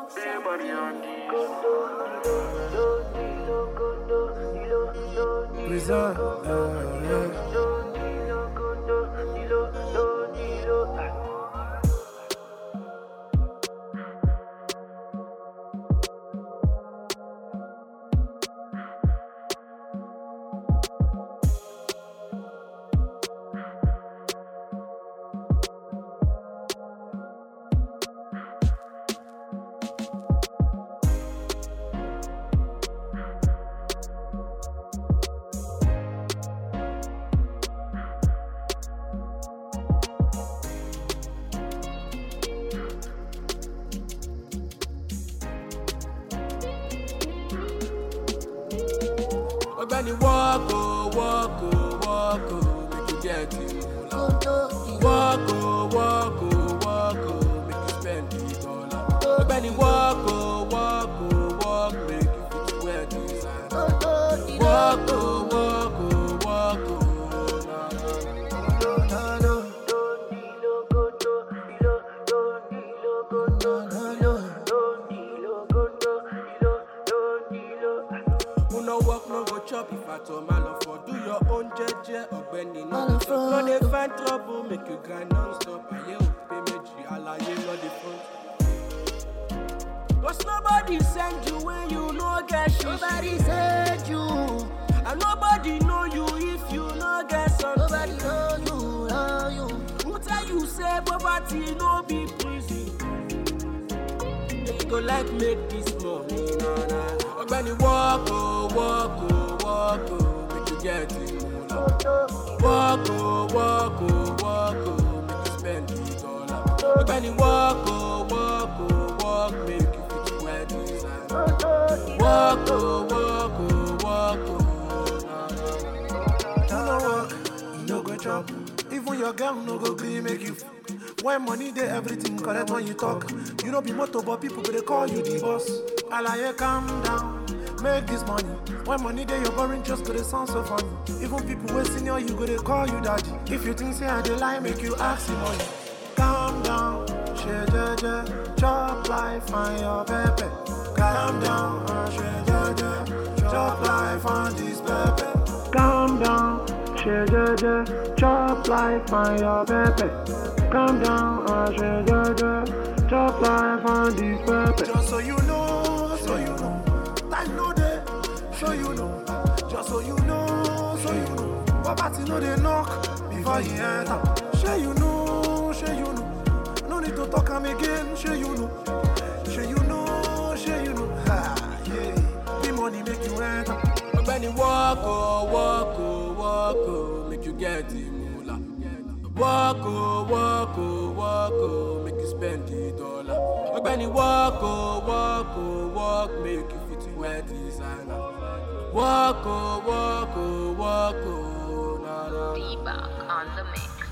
Prison, uh, yeah. ọgbẹni wọọkọ wọọkọ wọọkọ make you get it wọọkọ wọọkọ wọọkọ make you spend the dollar ọgbẹni wọọkọ wọọkọ wọọkọ make you fit wear design wọọkọ wọọkọ wọọkọ na na na. Who no work no go chop if at all my love for do your own jeje ọ̀gbẹ́ni no go chop no dey find trouble make you grind non stop ayé ò pé méjì àlàyé lọ dey front. Cause nobody send you when you no get shit. Nobody said you, And nobody know you if you no get something. nobody know you, know you. Who tell you say poverty no be prison? You go like make this money, na na. Ọ̀gbẹ́ni work o, work o, work o, make you get it moolah. Work o, work o, work o, make you spend the dollar. Ọ̀gbẹ́ni work o, work o, work make you fit wear design. Work o, work o, work o, na na na. You no work, you no go chop. Even your girl no go gree make you. f- When money dey everything correct when you talk. You no be motor but people go dey call you the boss. Alaye calm down, make this money. When money dey your boring just go dey sound so funny. Even people wey senior you go dey call you daddy. If you think say I dey lie, make you ask the money. Calm down, shey jeje, chop life and your pepper. Calm down, uh, shey jeje, chop life and this pepper. Calm down, shey jeje, chop life and your pepper. Calm down, uh, shey jeje, chop life and this pepper. Just so you know, so you know, time no dey, so you know. Just so you know, so you know. Poverty no dey knock before you enter. Shey you know, shey you know. No need to talk am again, shey you know. Shey you know, shey you know. Ha, yeah. The money make you enter. ọ̀gbẹ́ni work o work o work o make you get the moolah. work o work o work o make you spend the dollar. ọ̀gbẹ́ni work o work o work make you fit wear designer. work o work o work o na na. Feedback on the mix.